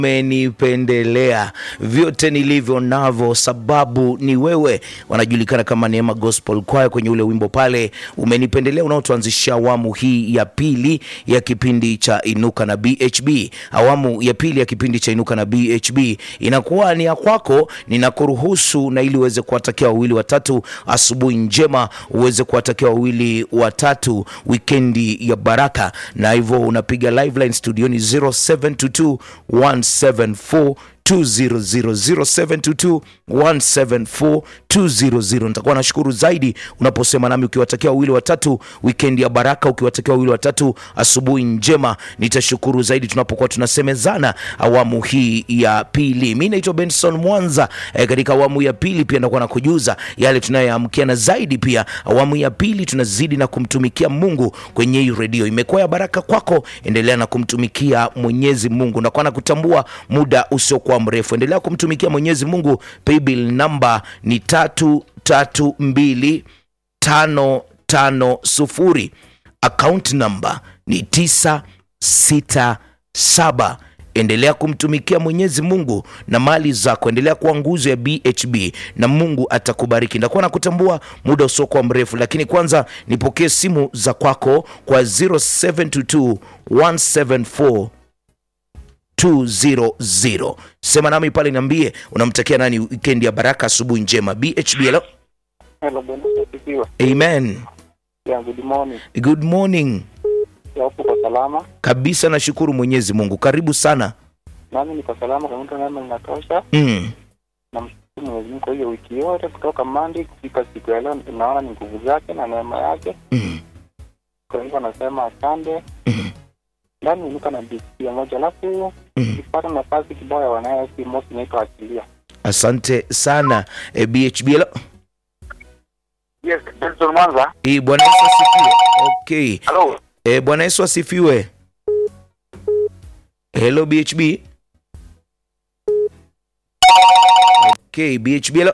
umenipendelea vyote nilivyo navyo, sababu ni wewe. Wanajulikana kama Neema Gospel Choir kwenye ule wimbo pale umenipendelea, unaotuanzisha awamu hii ya pili ya kipindi cha Inuka na BHB. Awamu ya pili ya kipindi cha Inuka na BHB inakuwa ni ya kwako, ninakuruhusu na ili uweze kuwatakia wawili watatu asubuhi njema, uweze kuwatakia wawili watatu wikendi ya baraka, na hivyo unapiga live line studioni 0722 174 200 nitakuwa nashukuru zaidi unaposema nami ukiwatakia wawili watatu wikendi ya baraka, ukiwatakia wawili watatu asubuhi njema. Nitashukuru zaidi tunapokuwa tunasemezana awamu hii ya pili. Mi naitwa Benson Mwanza. E, katika awamu ya pili pia ndakuwa na kujuza yale tunayoamkia, na zaidi pia awamu ya pili tunazidi na kumtumikia Mungu kwenye hii redio. Imekuwa ya baraka kwako, endelea na kumtumikia Mwenyezi Mungu. Nakuwa na kutambua muda usiokuwa mrefu, endelea kumtumikia Mwenyezi Mungu. Paybill namba ni tatu tatu mbili tano tano sufuri. Account namba ni tisa sita saba. Endelea kumtumikia Mwenyezi Mungu na mali zako, endelea kuwa nguzo ya BHB na Mungu atakubariki. Ndakuwa na kutambua muda usiokuwa mrefu, lakini kwanza nipokee simu za kwako kwa 0722 174 200. Sema nami pale, niambie unamtakia nani weekend ya baraka, asubuhi njema. BHB, hello. Hello, Bwana asifiwe. Amen. Yeah, good morning. Good morning. Ya upo kwa salama? Kabisa, nashukuru Mwenyezi Mungu. Karibu sana. Nami niko salama kwa mtu neema linatosha. Mm. Namshukuru Mwenyezi Mungu kwa hiyo wiki yote kutoka Monday kufika siku ya leo, naona ni nguvu zake na neema yake. Mm. Kwa hivyo nasema asante. Mm. Ndani ninuka na bisia moja, alafu Mm. nikipata nafasi kibao ya wanayo si mosi inaitwa Achilia. Asante sana e, BHB. Hello. Yes, Benson Mwanza. E, Bwana Yesu asifiwe. Okay. Hello. E, Bwana Yesu asifiwe. Hello BHB. Okay, BHB. Hello.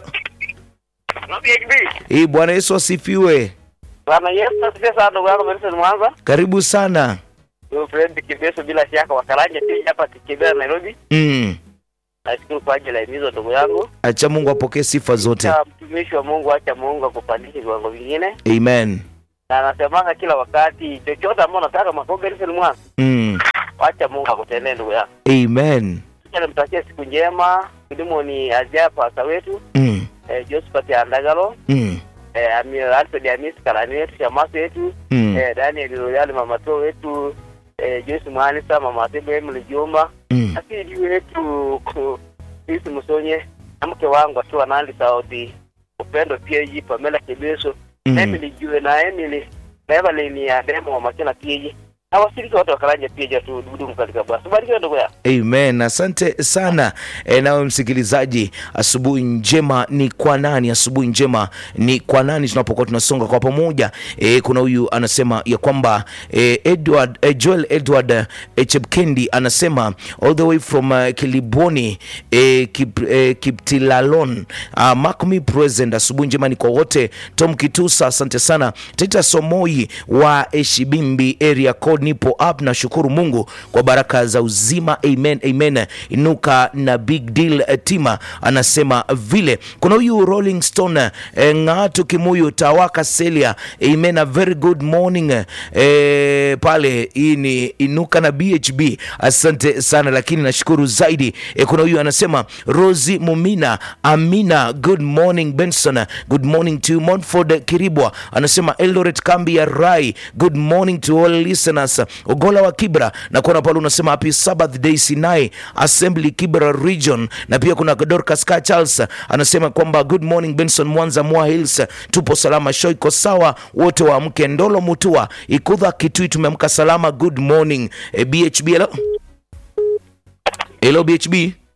Na BHB. E, Bwana Yesu asifiwe. Bwana Yesu asifiwe sana ndugu yangu Benson Mwanza. Karibu sana. Wewe friend Kibeso bila shaka wakaranja pia hapa Kibera Nairobi. Mm. Nashukuru kwa ajili ya himizo ndugu yangu. Acha Mungu apokee sifa zote. Acha mtumishi wa Mungu, acha Mungu akupandishe viwango vingine, Amen. na anasemanga kila wakati, chochote ambao unataka makombe Nelson Mwanza, Mm. acha Mungu akutendee ndugu yangu. Amen. Acha nimtakie siku njema. Kilimo ni Azia pasa wetu Mm. eh, Josephat Andagalo Mm. eh, Amir Alfred Amis karani wetu Shamasi wetu Mm. eh, Daniel Royal mama to wetu eh, Joyce Mwanisa mama Tebe Emily Juma Mm. asili wetu ku- sisi Musonye na mke wangu akiwa Nandi Saudi upendo pia hii Pamela Kibeso Mm. na Emily Jue na Emily na Evelyn ya demo wa Makena pia na washiriki wote wa Karanja pia tu dudu katika bwana barikiwe ndugu ya Amen. Asante sana e, nawe msikilizaji, asubuhi njema ni kwa nani? Asubuhi njema ni kwa nani? Tunapokuwa tunasonga kwa pamoja e, kuna huyu anasema ya kwamba e, Edward e, Joel Edward e, Chepkendi anasema all the way from uh, Kiliboni e, kip, e, Kiptilalon uh, mark me present. Asubuhi njema ni kwa wote. Tom Kitusa, asante sana. Tita Somoi wa Eshibimbi area code, nipo up, nashukuru Mungu kwa baraka za uzima. Amen, amen. Inuka na big deal eh, tima anasema vile. Kuna huyu Rolling Stone eh, Ng'atu Kimuyu Tawaka Celia, amen, a very good morning eh, pale. Hii ni Inuka na BHB, asante sana, lakini nashukuru zaidi eh, kuna huyu anasema Rosi Mumina Amina, good morning Benson, good morning to you. Montford Kiribwa anasema Eldoret kambi ya Rai, good morning to all listeners. Ogola wa Kibra na kuona pale unasema happy Sabbath day Sinai Assembly Kibra region, na pia kuna Dorcas Ka Charles anasema kwamba good morning Benson Mwanza Mwa Hills, tupo salama, show iko sawa, wote waamke. Ndolo Mutua Ikudha Kitui, tumeamka salama, good morning e, BHB. Hello, hello BHB.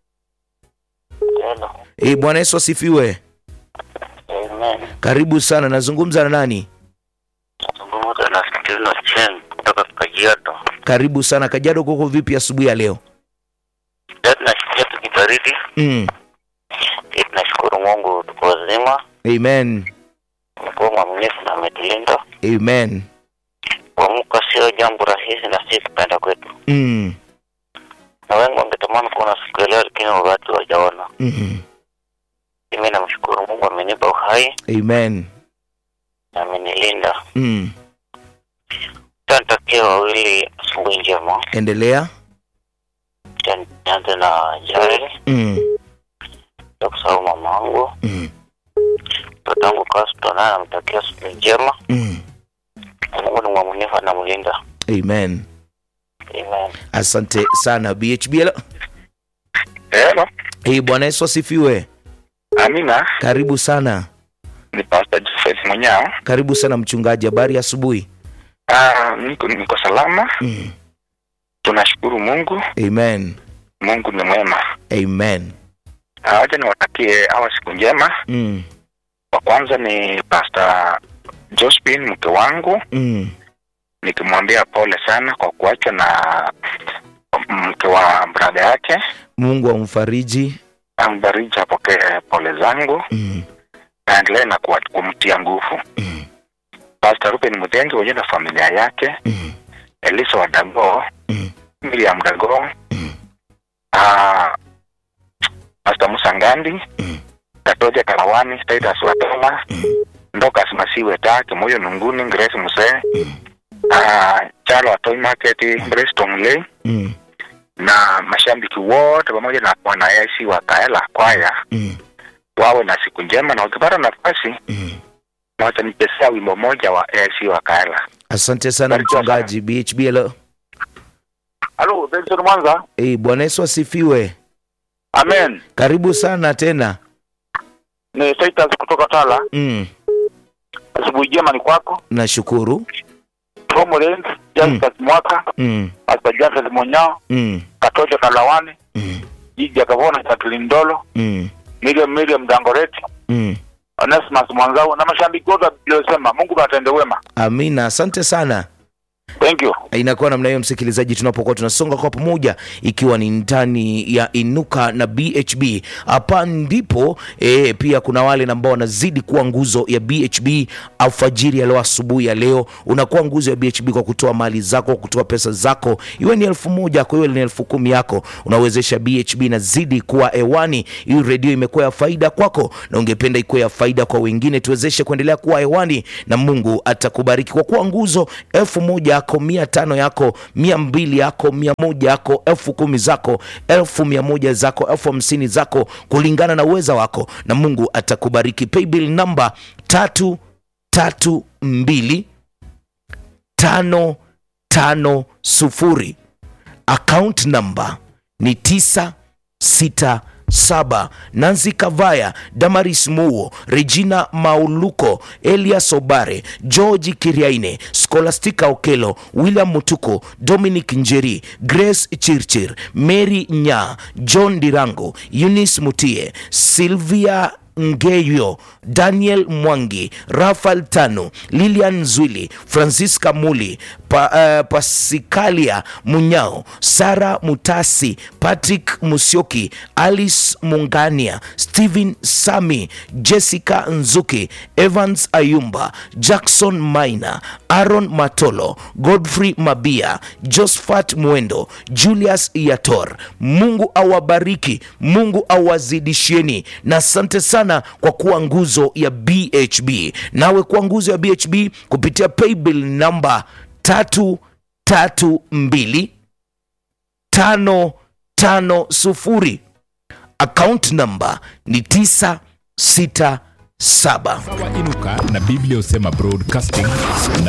Hello. E, Bwana Yesu asifiwe. Amen. Karibu sana, nazungumza na nani? Zungumza na Steveno Chen kutoka Kajiado. Karibu sana Kajiado, kuko vipi asubuhi ya leo? Leo tunasikia tukibaridi. Mm. Eh, Tunashukuru Mungu tuko wazima. Amen. Mungu mwaminifu na ametulinda. Amen. Kuamka sio jambo rahisi na si kupenda kwetu. Mm. na wengi wangetamani kuona siku ya leo, lakini wakati wajaona. Mhm. Mimi namshukuru Mungu amenipa uhai Amen. na amenilinda. Mm. Tantakia wawili asubuhi njema. Endelea. Acha Nianze na Jael, Mm. ya kusahau mamangu, Mm. mtoto wangu Kasto, naye namtakia asubuhi njema. Mm. Mungu ni mwaminifu, anamlinda. Amen. Amen. Asante sana BHBL. Hello. Hey, Bwana Yesu asifiwe. Amina, Karibu sana. ni Pastor Joseph Munyao. Karibu sana mchungaji, habari ya asubuhi. Ah, niko, niko salama. Mm. Tunashukuru Mungu. Amen. Mungu ni mwema. Amen. Ah, Wacha niwatakie hawa siku njema. Mm. Wa kwanza ni Pastor Josephine mke wangu, Mm. nikimwambia pole sana kwa kuachwa na mke wa brada yake. Mungu amfariji. Ambariji apokee pole zangu, Mm. aendelee na kuwa- kumtia nguvu. Mm. Pastor Ruben Mudengi wenyewe na familia yake, Mm. Elisa wa Dago, Mm. Miriam Dago, Mm. ah, Pastor Musa Ngandi, Mm. Katoja Kalawani, Titus Watoma, Mm. Ndokas Masiwe Ta, Kimoyo Nunguni, Grace Muse, Mm. ah, Chalo wa Toy Market, Grace Tongley Mm. na mashabiki wote pamoja na wanaesi wa Kaela kwaya Mm. wawe na siku njema, na wakipata nafasi Mm. na watanichezea wimbo moja wa AIC wa Kaela. Asante sana Barikiwa mchungaji BHBL. Halo, Benson Mwanza. Hey, Bwana Yesu asifiwe. Amen. Karibu sana tena. Ni Titus kutoka Tala. Mm. Asubuhi njema ni kwako. Nashukuru. Tom Lenz, Justus Mwaka, Mm. Pastor Jafet Monyao, Mm. Katoja Kalawani, Mm. Jiji Akavona, Jacqueline Ndolo, Mm. Miriam Miriam Dangoreti, Mm. Onesimus Mwanzau na mashabiki wote waliosema Mungu atende wema. Amina, asante sana. Thank you. inakuwa namna hiyo msikilizaji tunapokuwa tunasonga kwa pamoja ikiwa ni ndani ya inuka na bhb hapa ndipo e, pia kuna wale ambao wanazidi kuwa nguzo ya bhb alfajiri ya leo asubuhi ya leo unakuwa nguzo ya bhb kwa kutoa mali zako kutoa pesa zako iwe ni elfu moja yako iwe ni elfu kumi yako unawezesha bhb inazidi kuwa hewani hii redio imekuwa ya faida kwako na ungependa ikuwe ya faida kwa wengine tuwezeshe kuendelea kuwa hewani na mungu atakubariki kwa kuwa nguzo elfu moja yako mia tano yako mia mbili yako mia moja yako elfu kumi zako elfu mia moja zako elfu hamsini zako kulingana na uweza wako na mungu atakubariki paybill namba tatu tatu mbili tano tano sufuri account number ni tisa sita saba nansi kavaya damaris muo regina mauluko elias obare georgi kiriaine scholastica okelo william mutuko dominic njeri grace chirchir mary nya john dirango eunice mutie silvia ngeyo daniel mwangi rafael tano lilian zwili francisca muli pa, uh, pasikalia munyao sara mutasi patrick musioki alice mungania stephen sami jessica nzuki evans ayumba jackson maina aaron matolo godfrey mabia josphat mwendo julius yator mungu awabariki mungu awazidishieni na asante sana kwa kuwa nguzo ya bhb nawe kuwa nguzo ya bhb kupitia paybill namba tatu tatu mbili tano tano sufuri account namba ni tisa sita saba Sawa Inuka na Biblia Usema Broadcasting na